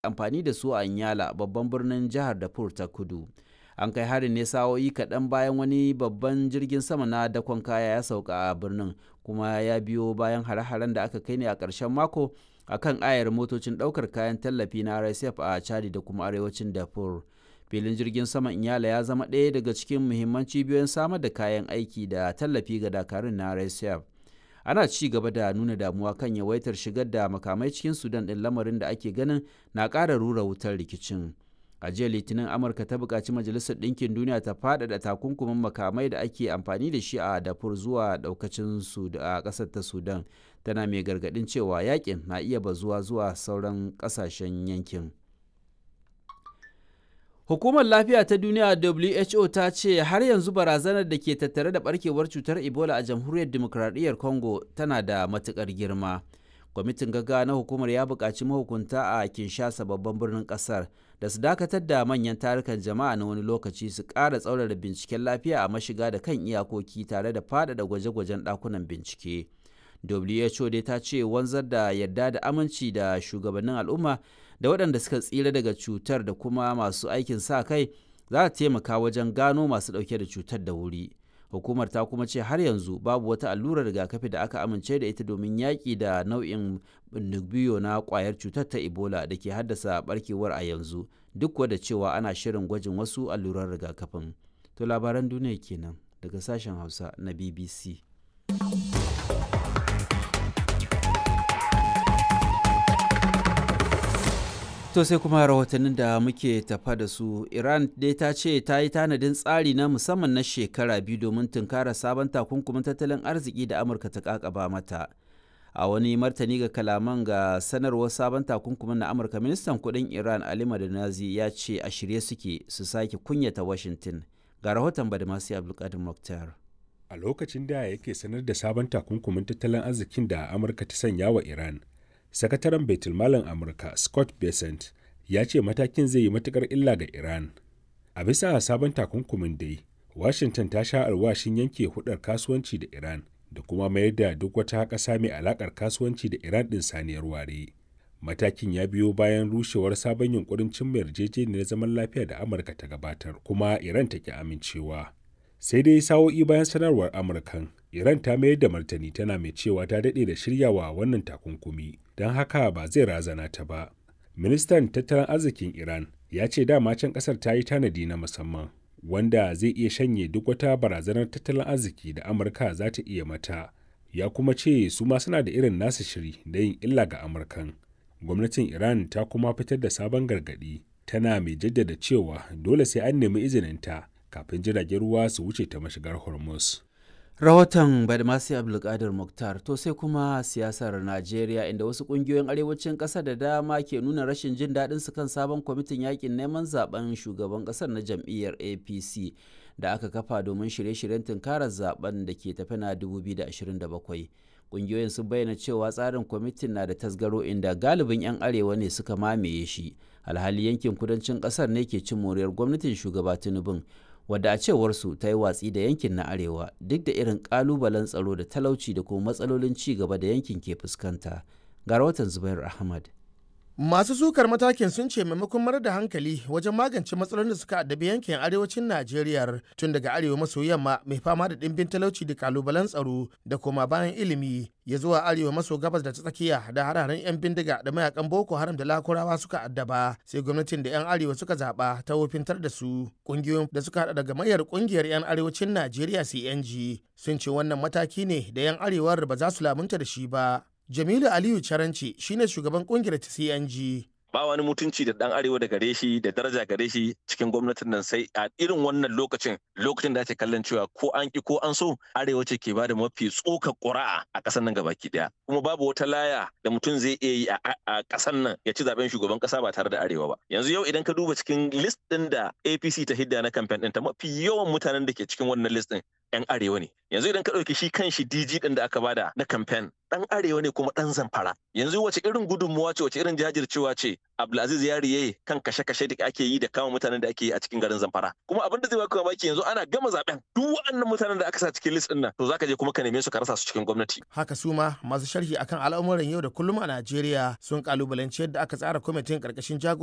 amfani da su a Nyala babban birnin jihar Darfur ta kudu. An kai harin ne sa'o'i kaɗan bayan wani babban jirgin sama na dakon kaya ya sauka a birnin kuma ya biyo bayan hare-haren da aka kai ne a ƙarshen mako a kan ayar motocin ɗaukar kayan tallafi na RSF a Chadi da kuma arewacin Darfur. Filin jirgin saman Inyala ya zama ɗaya daga cikin muhimman cibiyoyin samar da kayan aiki da tallafi ga dakarun na RSF. Ana ci gaba da nuna damuwa kan yawaitar shigar da makamai cikin Sudan ɗin lamarin da ake ganin na ƙara rura wutar rikicin. A jiya Litinin Amurka ta buƙaci Majalisar Ɗinkin Duniya ta faɗaɗa takunkumin makamai da ake amfani da shi a Darfur zuwa ɗaukacin a ƙasar ta Sudan. Tana mai gargaɗin cewa yakin na iya bazuwa zuwa sauran ƙasashen yankin. Hukumar Lafiya ta Duniya WHO ta ce har yanzu barazanar da ke tattare da barkewar cutar Ebola a Jamhuriyar Dimokuraɗiyyar Congo tana da matuƙar girma. Kwamitin gaggawa na hukumar ya buƙaci mahukunta a Kinshasa babban birnin ƙasar da su dakatar da manyan tarukan jama'a na wani lokaci su ƙara tsaurara binciken lafiya a mashiga da kan iyakoki tare da faɗaɗa gwaje-gwajen ɗakunan bincike. WHO dai ta ce wanzar da yarda da aminci da shugabannin al'umma da waɗanda suka tsira daga cutar da kuma masu aikin sa kai za ta taimaka wajen gano masu ɗauke da cutar da wuri. Hukumar ta kuma ce har yanzu babu wata allurar rigakafi da aka amince da ita domin yaƙi da nau'in biyo na ƙwayar cutar ta Ebola da ke haddasa barkewar a yanzu duk da cewa ana shirin gwajin wasu allurar rigakafin. To labaran duniya kenan daga sashen Hausa na BBC. To sai kuma rahotannin da muke tafa da su Iran dai ta ce ta yi tanadin tsari na musamman na shekara biyu domin tunkara sabon takunkumin tattalin arziki da Amurka ta kakaba mata. A wani martani ga kalaman ga sanarwar sabon takunkumin na Amurka ministan kudin Iran Ali Madanazi ya ce a shirye suke su sake kunyata Washington. Ga rahoton Badamasi Abdulkadir Mokhtar. A lokacin da yake sanar da sabon takunkumin tattalin arzikin da Amurka ta sanya wa Iran, sakataren baitulmalin amurka scott besant ya ce matakin zai yi matukar illa ga iran a bisa sabon takunkumin dai washington ta sha alwashin yanke hudar kasuwanci da iran da kuma mayar da duk wata ƙasa mai alakar kasuwanci da iran ɗin saniyar ware matakin ya biyo bayan rushewar sabon yunkurin cimma yarjejeniyar zaman lafiya da amurka ta gabatar kuma iran ta ki amincewa sai dai sa'o'i bayan sanarwar amurkan iran ta mayar da martani tana mai cewa ta daɗe da shiryawa wannan takunkumi don haka ba zai razana ta ba ministan tattalin arzikin iran ya ce dama can ƙasar ta yi tanadi na musamman wanda zai iya shanye duk wata barazanar tattalin arziki da amurka za ta iya mata ya kuma ce su ma suna da irin nasu shiri da yin illa ga amurkan gwamnatin iran ta kuma fitar da sabon gargaɗi tana mai jaddada cewa dole sai an nemi izininta kafin jiragen ruwa su wuce ta mashigar hormuz rahoton badmasi abdulkadir muktar to sai kuma siyasar najeriya inda wasu kungiyoyin arewacin ƙasa da dama ke nuna rashin jin daɗin su kan sabon kwamitin yakin neman zaben shugaban ƙasar na jam'iyyar apc da aka kafa domin shirye-shiryen tunkarar zaben da ke tafi na 2027 kungiyoyin sun bayyana cewa tsarin kwamitin na da tasgaro inda galibin 'yan arewa ne suka mamaye shi alhali yankin kudancin ƙasar ne ke cin moriyar gwamnatin shugaba tinubun wadda a cewarsu ta yi watsi da yankin na arewa duk da irin kalubalen tsaro da talauci da kuma matsalolin ci gaba da yankin ke fuskanta ga rahoton zubair ahmad Masu sukar matakin sun ce maimakon marar da hankali wajen magance matsalolin da suka addabi yankin arewacin Najeriya tun daga arewa maso yamma mai fama da ɗimbin talauci da kalubalen tsaro da kuma bayan ilimi ya zuwa arewa maso gabas da ta tsakiya da hararen 'yan bindiga da mayakan Boko Haram da Lakurawa suka addaba sai gwamnatin da 'yan arewa suka zaɓa ta wofintar da su ƙungiyoyin da suka haɗa daga mayar ƙungiyar 'yan arewacin Najeriya CNG sun ce wannan mataki ne da 'yan arewar ba za su lamunta da shi ba. Jamilu Aliyu Caranci shine shugaban kungiyar ta CNG. ba wani mutunci da dan arewa da gare shi da daraja gare shi cikin gwamnatin nan sai a irin wannan lokacin lokacin da ake kallon cewa ko an ki ko an so arewa ce ke bada mafi tsokar ƙuri'a a ƙasar nan gabaki daya kuma babu wata laya da mutum zai iya yi a ƙasar nan ya ci zaben shugaban ƙasa ba tare da arewa ba yanzu yau idan ka duba cikin list din da APC ta hidda na campaign din ta mafi yawan mutanen da ke cikin wannan list din 'yan arewa ne yanzu idan ka ɗauki shi kan shi DG ɗin da aka bada na kamfen ɗan arewa ne kuma ɗan zamfara yanzu wace irin gudunmuwa ce wace irin jajircewa ce Abdulaziz Yari yayi kan kashe-kashe da ake yi da kama mutanen da ake yi a cikin garin Zamfara kuma abin da zai baka mamaki yanzu ana gama zaben duk waɗannan mutanen da aka sa cikin list ɗin nan to zaka je kuma ka neme su ka rasa su cikin gwamnati haka su ma masu sharhi akan al'amuran yau da kullum a Najeriya sun kalubalanci yadda aka tsara kwamitin karkashin jago